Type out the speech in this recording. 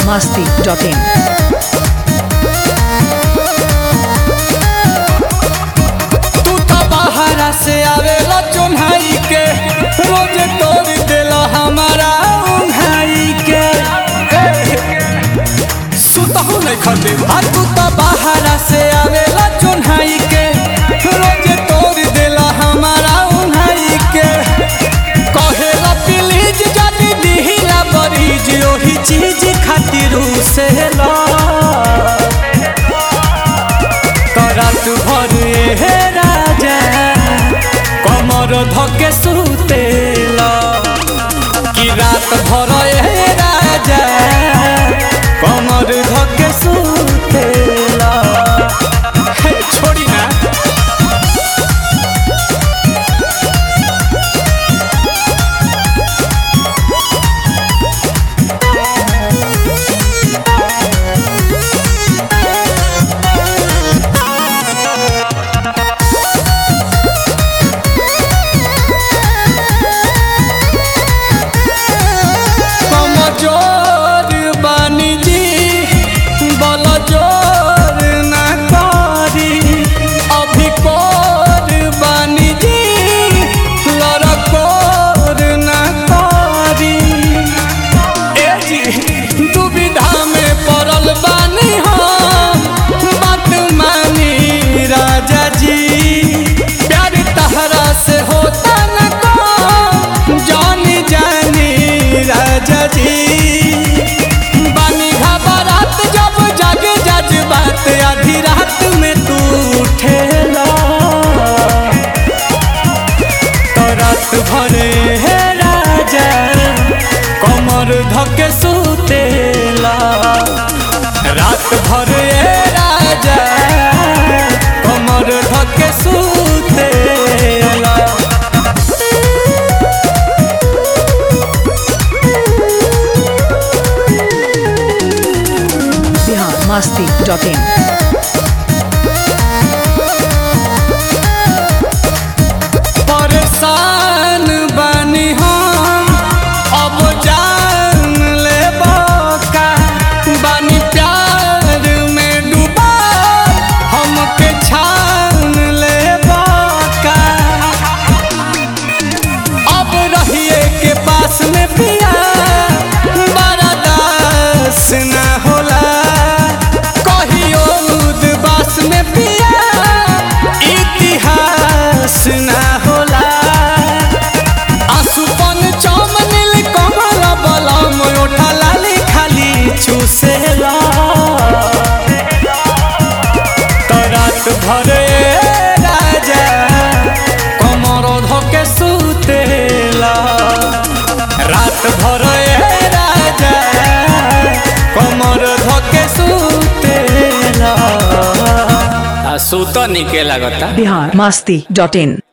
masti.in. तू तो बाहरा से आवेला चुन्हाई के रोज तोड़ देला हमारा उन्हाई के सुतहु नहीं खटे आ तू तो बाहरा से आवेला चुन्हाई के रोज तोड़ देला हमारा उन्हाई के कहेला प्लीज जल्दी दिहिला बरीज ओही चीज खातिर से ला करत भर हे राजा कमर धके सुतेला कि रात भर हे राजा कमर धके सुतेला हे छोड़ी ना कमजोर बानी जी बल जोर ना करी अभी कोर बानी जी लड़कोर ना करी ए जी दुविधा में पड़ल बानी हम बात मानी राजा जी प्यार तहरा से होता न को जानी जानी राजा जी बानी घबरात जब जग जज बात आधी रात में तू उठेला तो रात भरे हे राजा कमर धके सुतेला रात भरे हे राजा कमर धके सुतेला Bihar masti.in. परेशान बानी हम अब जान ले का बानी प्यार में डूबा हमके छान ले का अब रहिए के पास में पिया बड़ा दास न होला कहियो उदबास में पिया इतिहास न होला आसुपन चमनिल कमल बलम ओठा लाली खाली चूसेला तो रात भरे राजा कमर धके सुतेला रात भरे राजा कमर धके सुतेला आ सुत निके लागता Bihar masti.in.